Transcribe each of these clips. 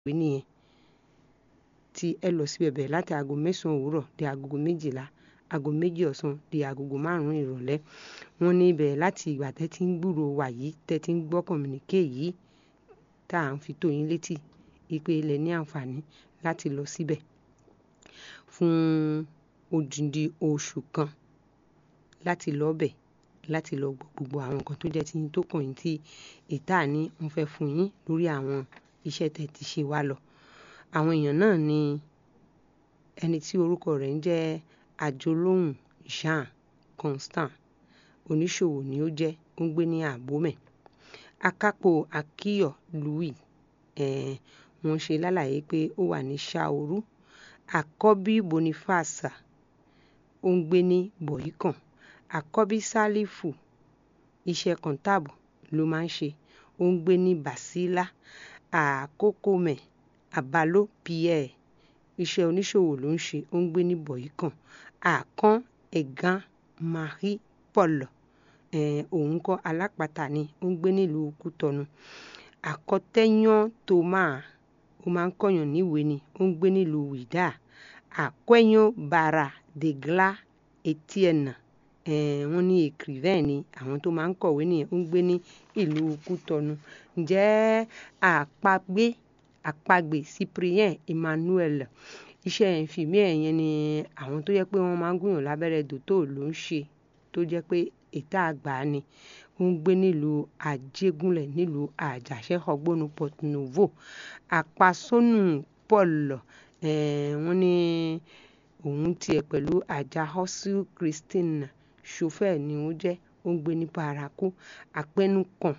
ìwé nìyẹn tí ẹ lọ síbẹ̀ bẹ̀rẹ̀ láti aago mẹ́sàn-án òwúrọ̀ di agogo méjìlá aago méjì ọ̀sán di agogo márùn-ún ìrọ̀lẹ́ wọ́n ní ibẹ̀ láti ìgbà tẹ́ ti ń gbúrò wà yìí tẹ́ ti ń gbọ́ kọ̀mùníkè yìí tá à ń fi tó yín létí ipe ilẹ̀ ní àǹfààní láti lọ síbẹ̀ fún odindi oṣù kan láti lọ bẹ̀ láti lọ gbọ́ gbogbo àwọn nǹkan tó jẹ́ ti yín tó kàn yín tí ìta ní wọ́n fẹ́ fún yín lórí àwọn iṣẹ́ tẹ́ ti ṣe wá lọ àwọn èèyàn náà ni ẹni tí orúkọ rẹ̀ ń jẹ́ àjọlóhùn Jean Constant oníṣòwò ni ó jẹ́ ó ń gbé ní àbómẹ̀ akápò akíyọ̀ Louis eh, wọ́n ṣe lálàyé pé ó wà ní Ṣàorú àkọ́bí Boniface ó ń gbé ní Bọ̀yìkàn àkọ́bí Sálífù iṣẹ́ kọ̀ǹtàbù ló máa ń ṣe ó ń gbé ní Basila àkókòmẹ̀ àbálò Pierre iṣẹ́ oníṣòwò ló ń ṣe ó ń gbé ní Bọ̀yìkàn àkàn ẹ̀gán Marie Paul òun kọ́ alápàtà ni ó ń gbé nílùú Kútọ́nù àkọ́tẹ́yàn Thomas ó máa ń kọ́yàn níwèé ni ó ń gbé nílùú Wìdá àkọ́yàn Bara de Gla Etienne wọ́n ní écrivain ni àwọn tó máa ń kọ̀wé nìyẹn ó ń gbé ní ìlú Kútọ́nù ǹjẹ́ àpagbé àpagbè Cyprien Emmanuel iṣẹ́ ìfìmí ẹ̀yẹn ni àwọn tó jẹ́ pé wọ́n máa ń gúnyàn lábẹ́rẹ́ dòtó ló ń ṣe tó jẹ́ pé ètà àgbà ni ó ń gbé nílùú Àjẹgúnlẹ̀ nílùú Àjàṣẹ́ ọgbónú Port Novo àpasónù Paul wọ́n ní òun tiẹ̀ pẹ̀lú àjà hostel Christine chauffeur ni ó jẹ́ ó ń gbé ní Parakou àpẹnukàn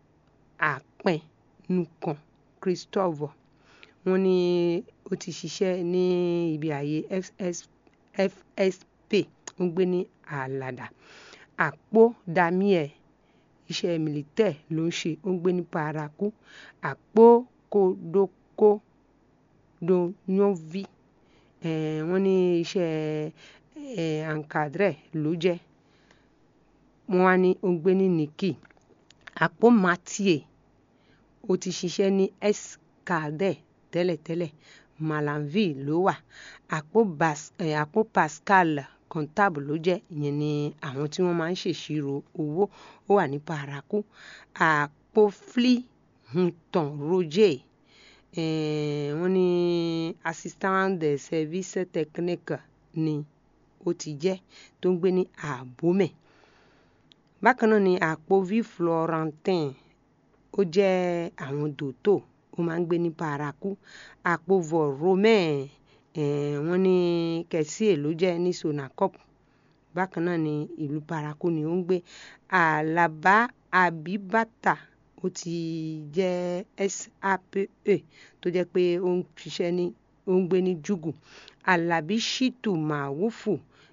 àpẹnukàn Christophe wọ́n ní ó ti ṣiṣẹ́ ní ibi ààyè FSP ó ń gbé ní Àlàdà àpò Damier iṣẹ́ militaire ló ń ṣe ó ń gbé ní Parakou àpò Kodoko Donyovi wọ́n ní iṣẹ́ encadré ló jẹ́ wọ́n wá ní ó ń gbé ní Nìkì àpò Mathieu ó ti ṣiṣẹ́ ní Escadé tẹ́lẹ̀tẹ́lẹ̀ Malanville ló wà àpò, Bas, eh, àpò Pascal comptable ló jẹ́ ìyẹn ni àwọn tí wọ́n máa ń ṣèṣirò owó ó wà ní Parakou àpò Fli Hunton Roger wọ́n ní assistant de service technique ni ó ti jẹ́ tó ń gbé ní Àbómẹ̀ bákan náà ni àpò V Florentin ó jẹ́ àwọn dòtò ó máa ń gbé ní Parakou àpò Vol Romain wọ́n ní kẹsíè ló jẹ́ ní Sonacop bákan náà ní ìlú Parakou ni ó ń gbé Àlàbá Àbíbátà ó ti jẹ́ SAPE tó jẹ́ pé ó ń ṣiṣẹ́ ní ó ń gbé ní Júgù Àlàbí Ṣítù Màwúfù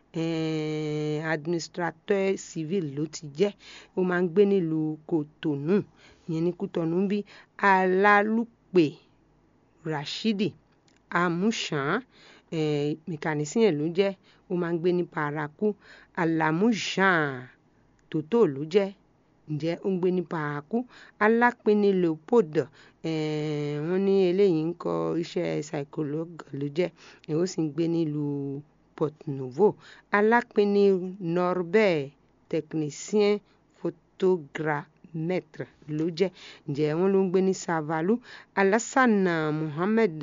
administrateur civil ló ti jẹ́ ó máa ń gbé nílùú Kòtònú ìyẹn ní Kútọ́nù bí Alálùpè Rashidi Amushan mẹkanisíyàn ló jẹ́ ó máa ń gbé ní Parakou Alamu Jean tòótọ́ ló jẹ́ ǹjẹ́ ó ń gbé ní Parakou Alápinni Leopold wọ́n ní eléyìí ń kọ iṣẹ́ psychologue ló jẹ́ ó sì ń gbé nílùú Port Novo Alápinni Norbert technicien photogrammetre ló jẹ́ ǹjẹ́ wọ́n ló ń gbé ní Savalu Alassana Mohammed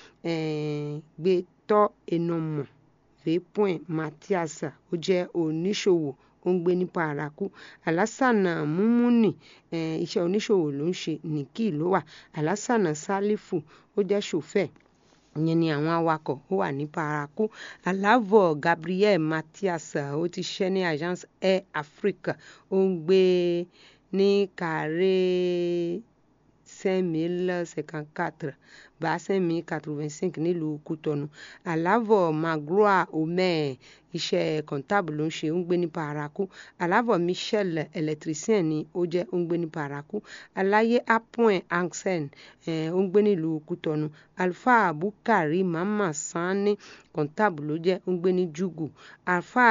gbẹtọ́ enomọ̀ vepoint Matthias ó jẹ́ oníṣòwò ó ń gbé ní Parakou Alassana Mumuni iṣẹ́ oníṣòwò ló ń ṣe Nìkì ló wà Alassana Salifu ó jẹ́ chauffeur ìyẹn ni àwọn awakọ̀ ó wà ní Parakou Alavọ Gabriel Matthias ó ti ṣiṣẹ́ ní Agence Air Afrique ó ń gbé ní Carré cinq mille cinquante quatre bá cinq mille quatre vingt cinq nílùú Kútọ́nù Alavọ Magloire Omer iṣẹ́ comptable ló ń ṣe ó ń gbé ní Parakou Alavọ Michel électricien ni ó jẹ́ ó ń gbé ní Parakou Aláyé Apoin Ansen ó ń gbé nílùú Kútọ́nù Alfa Bukari Mama Sani comptable ló jẹ́ ó ń gbé ní Júgù Alfa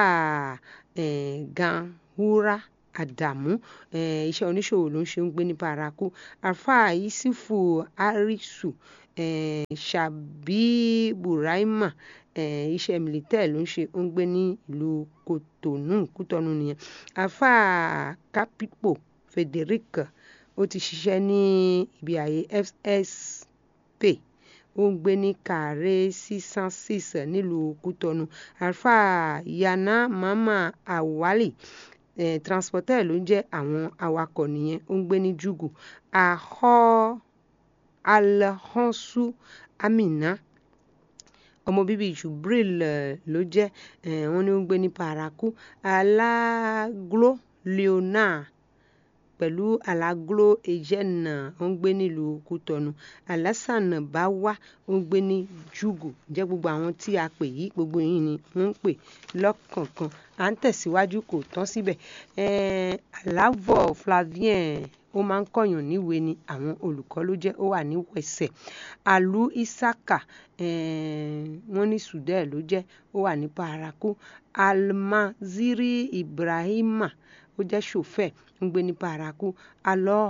Ganwura Àdàmú iṣẹ́ oníṣòwò ló ń ṣe ń gbé ní Parakou Alfa Isufu Arisu eh, Ṣàbí Buraima eh, iṣẹ́ militẹ́ ló ń ṣe ó ń gbé ní ìlú Kòtònú Kútọ́nù nìyẹn àáfà Kápípò Frederick ó ti ṣiṣẹ́ ní ibi ààyè FSP ó ń gbé ní kàrẹ́ sísan six nílùú Kútọ́nù àáfà Yana Mama Awali eh, transporter ló ń jẹ́ àwọn awakọ̀ nìyẹn ó ń gbé ní Jugu àhọ́ Alhonsu Amina ọmọ bíbí Jubril ló jẹ́ eh, wọ́n ní ó ń gbé ní Paraku Aláglo Leonard pẹ̀lú Aláglo Ejena ó ń gbé nílùú Kútọ́nù Alassane Bawa ó ń gbé ní Jugu jẹ́ gbogbo àwọn tí a pè yìí gbogbo yìí ni wọ́n ń pè lọ́kọ̀ọ̀kan à ń tẹ̀síwájú kò tán síbẹ̀ eh, Alavọ Flavien ó máa ń kọ̀yàn níwèé ni àwọn olùkọ́ ló jẹ́ ó wà ní wẹ̀sẹ̀ Alu Isaka eh, wọ́n ní Sudẹ́ ló jẹ́ ó wà ní Paraku Almaziri Ibrahima ó jẹ́ ṣòfẹ́ ń gbé ní Paraku alọ́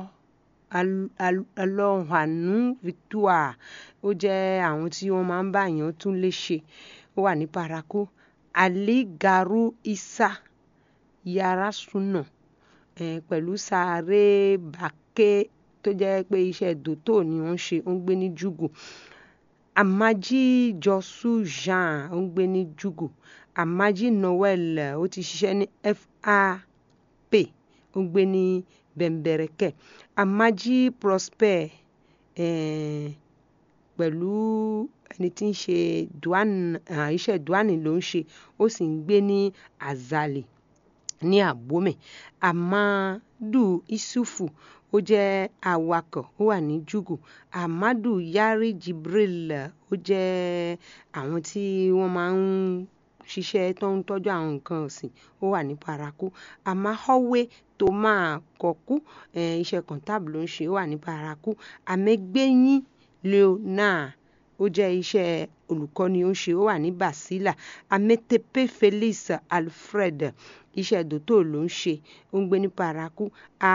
alọ́hànú Victoire ó jẹ́ àwọn tí wọ́n máa ń bá èèyàn tún lé ṣe ó wà ní Paraku Ali Garu Isa Yarasuna eh, pẹ̀lú Sáré Bàkẹ́ tó jẹ́ pé iṣẹ́ dòtò ni wọ́n ṣe ó ń gbé ní Jugu Amaji Josu Jean ó ń gbé ní Jugu Amaji Noel ó ti ṣiṣẹ́ ní FAP ó ń gbé ní Bẹ̀m̀bẹ̀rẹ̀kẹ̀ Amaji Prosper eh, pẹ̀lú ẹni tí ń ṣe iṣẹ́ duane ló ń ṣe ó sì ń gbé ní Azali ní Abome Amadu Isufu ó jẹ́ awakọ̀ ó wà ní Jugu Amadu Yari Jibril ó jẹ́ àwọn tí wọ́n máa ń ṣiṣẹ́ tó ń tọ́jú àwọn nǹkan ọ̀sìn ó wà ní Paraku Amahowe tó máa kọ̀kú iṣẹ́ kọ̀ǹtàbù ló ń ṣe ó wà ní Paraku Amẹ́gbẹ́yìn Leonard ó jẹ́ iṣẹ́ olùkọ́ni ó ń ṣe ó wà ní Basila Ametepe Felix Alfred iṣẹ́ dòtò ló ń ṣe ó ń gbé ní Paraku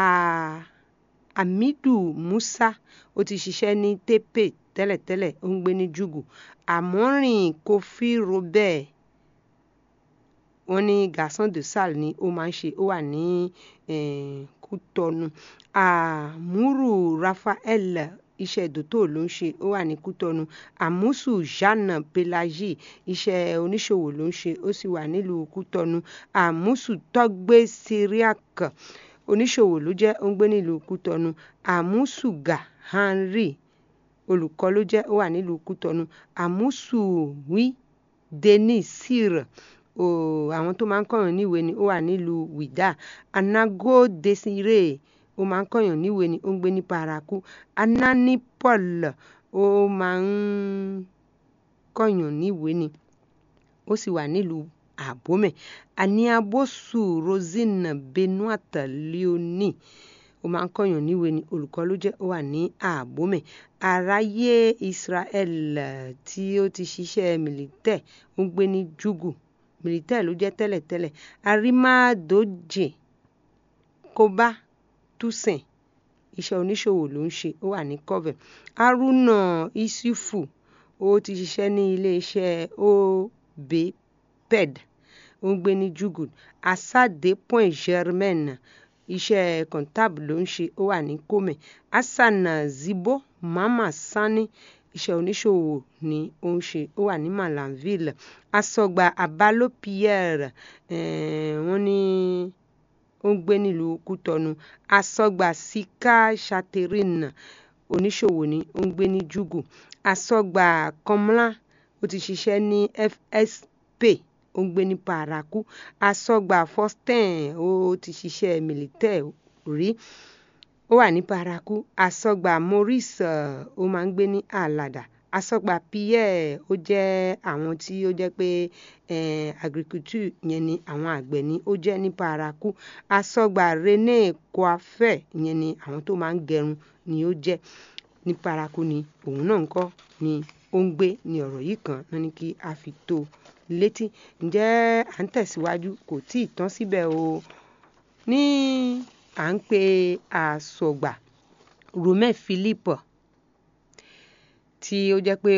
Hamidu Musa ó ti ṣiṣẹ́ ní Tepe tẹ́lẹ̀tẹ́lẹ̀ ó ń gbé ní Jugu Àmọ́rìn Kofi Robert wọ́n ní garçon de salle ni ó máa ń ṣe ó wà ní Kútọ́nù Àmúrù Raphael iṣẹ́ dòtò ló ń ṣe ó wà ní Kútọ́nù Àmúsù Jeanne Pelagie iṣẹ́ oníṣòwò ló ń ṣe ó sì wà nílùú Kútọ́nù Àmúsù Tọ́gbé Syriac oníṣòwò ló jẹ́ ó ń gbé nílùú Kútọ́nù Àmúsù Henry olùkọ́ ló jẹ́ ó wà nílùú Kútọ́nù Àmúsù wí Denis Sire àwọn tó máa ń kọ̀yàn níwèé ni ó wà nílùú Wida Anago Desire ó máa ń kọ̀yàn níwèé ni ó ń gbé ní Paraku Anani Paul ó máa ń kọ̀yàn níwèé ni ó sì wà nílùú Abome Aniabosu Rosine Benoit Leonie ó máa ń kọ̀yàn níwèé ni olùkọ́ ló jẹ́ ó wà ní Abome Aráyé Israel tí ó ti ṣiṣẹ́ militẹ́ ó ń gbé ní Jugu militẹ́ ló jẹ́ tẹ́lẹ̀tẹ́lẹ̀ Arimadoje Koba Tusen iṣẹ́ oníṣòwò ló ń ṣe ó wà ní Kobe Haruna Isufu ó ti ṣiṣẹ́ ní iléeṣẹ́ obped ó ń gbé ní Jugu Asade Point Germain iṣẹ́ kọ̀ǹtàbù ló ń ṣe ó wà ní Kome Hassan Zibo Mama Sani iṣẹ́ oníṣòwò ni ó ń ṣe ó wà ní Malanville Asọ̀gbà Abalo Pierre wọ́n ní ó ń gbé nílùú Kútọ́nù Asọ̀gbà Sika Catherine oníṣòwò ni ó ń gbé ní Jugu Asọ̀gbà Kọ́mlá ó ti ṣiṣẹ́ ní FSP ó ń gbé ní Paraku Asọ̀gbà Faustin ó ti ṣiṣẹ́ militẹ́ rí ó wà ní Paraku Asọ̀gbà Maurice ó máa ń gbé ní Alada Asọ̀gbà Pierre ó jẹ́ àwọn tí ó jẹ́ pé agriculture yẹn ni àwọn àgbẹ̀ ni ó jẹ́ ní Paraku Asọ̀gbà René Coiffeur yẹn ni àwọn tó máa ń gẹrun ni ó jẹ́ ní Paraku ni òun náà ń kọ́ ni ó ń gbé ní ọ̀rọ̀ yìí kan náà ní kí a fi tó létí ǹjẹ́ à ń tẹ̀síwájú kò tí ì tán síbẹ̀ o ní à ń pe àsọ̀gbà Romain Philippe tí ó jẹ́ pé